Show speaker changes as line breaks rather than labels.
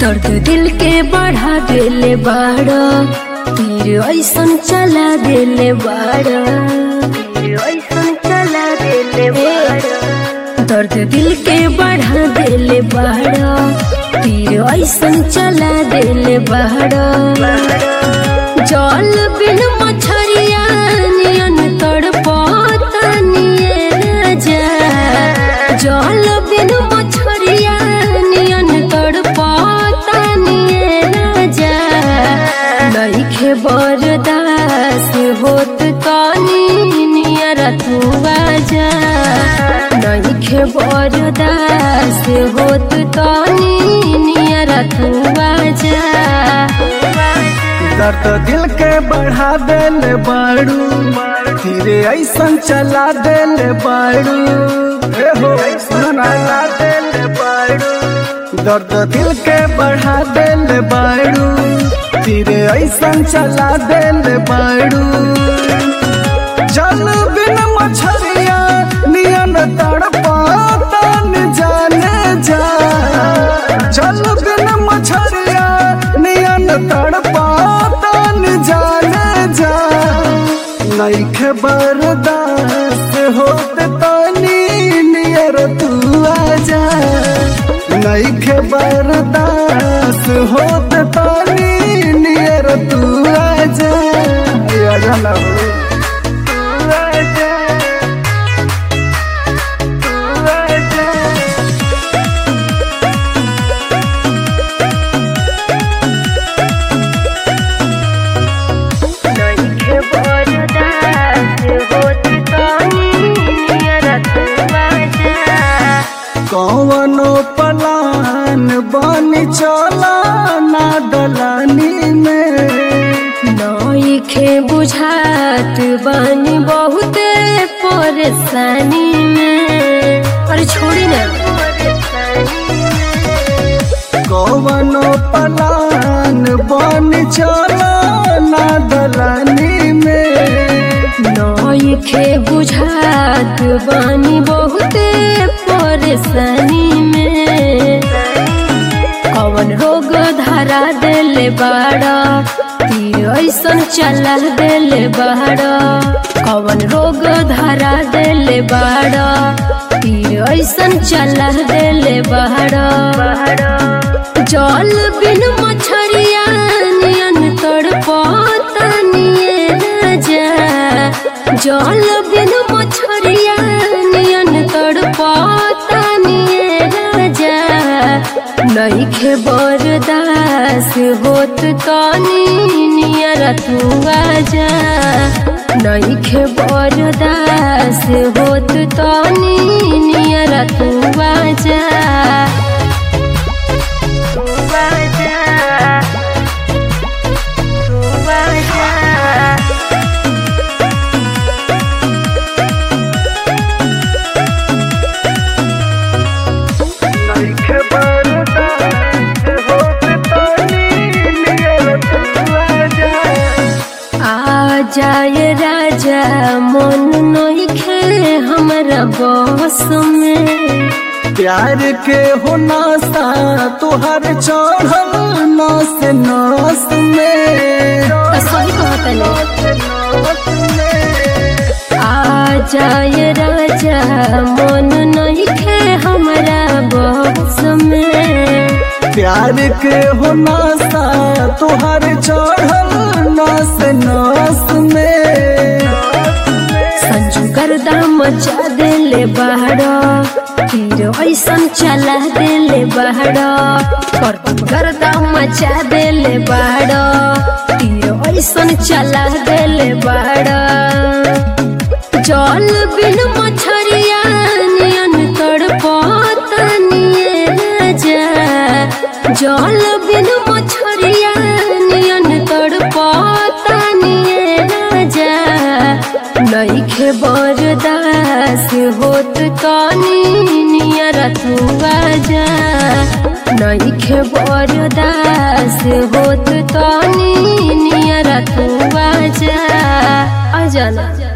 दर्द दिल के बढ़ा देले बाड़ा तीर ऐसन चला देले बाड़ा तीर ऐसन चला देले बाड़ा दर्द दिल के बढ़ा देले बाड़ा तीर ऐसन चला देले बाड़ा जल बिन मछरिया नियन तड़पता निये राजा जल बिन मछरिया नियन तड़पता निये राजा नइखे बरदास होत कानी नियर तू आजा नइखे बरदास होत कानी नियर तू आजा
दर्द दिल के बढ़ा देले बाड़ू धीरे ऐसन चला देले बाड़ू ए हो सुना देले बाड़ू दर्द दिल के बढ़ा देले बाड़ू धीरे ऐसन चला देले बाड़ू जल बिन मछरिया नियन तड़पाता न जाने जा जल बिन मछरिया नियन तड़पाता न जाने जा नइखे बर्दाश्त होत तानी नियर तू आजा नइखे बर्दाश्त होत तानी नियर तू आजा आजा ना हो तू आजा तू आजा
नइखे बरदास होत कानी नियर तू आजा
कौनो पलान बन चला ना दलानी में
नइखे बुझात बानी बहुते परेशानी में अरे छोड़ी ना
कौनो पलान बन चला ना दलानी में
नइखे बुझात बानी बहुते परेशानी में कवन रोग धरा देले बाड़ा तीर ऐसन चला देले बाड़ा कवन रोग धरा देले बाड़ा तीर ऐसन चला देले बाड़ा जल बिन मछरिया नियन तड़पता निये राजा जल बिन मछरिया नियन तड़पता निये राजा नइखे बरदास होत कानी नियर तू आजा नइखे बरदास होत कानी नियर तू आजा तू आजा तू आजा
नइखे बर्दाश्त होत तानी नियर तू आजा
आ जाए राजा मन नइखे हमरा बस में
प्यार के हो नासा तुहर चढ़ल नस नस में
तो सही कहतनी आ जाए राजा मन नइखे हमरा बस में
प्यार के हो नासा तुहर चढ़ल नस नस में
संजू गर्दा मचा देले बहरा फिर ऐसन चला देले बहरा करतब गर्दा मचा देले बहरा फिर ऐसन चला देले बहरा जल बिन मछरिया नियन तड़पता निये राजा जल बिन मछरिया नियन तड़पता निये राजा नइखे बरदास होत कानी नियर तू आजा नइखे बरदास होत कानी नियर तू आजा आजा ना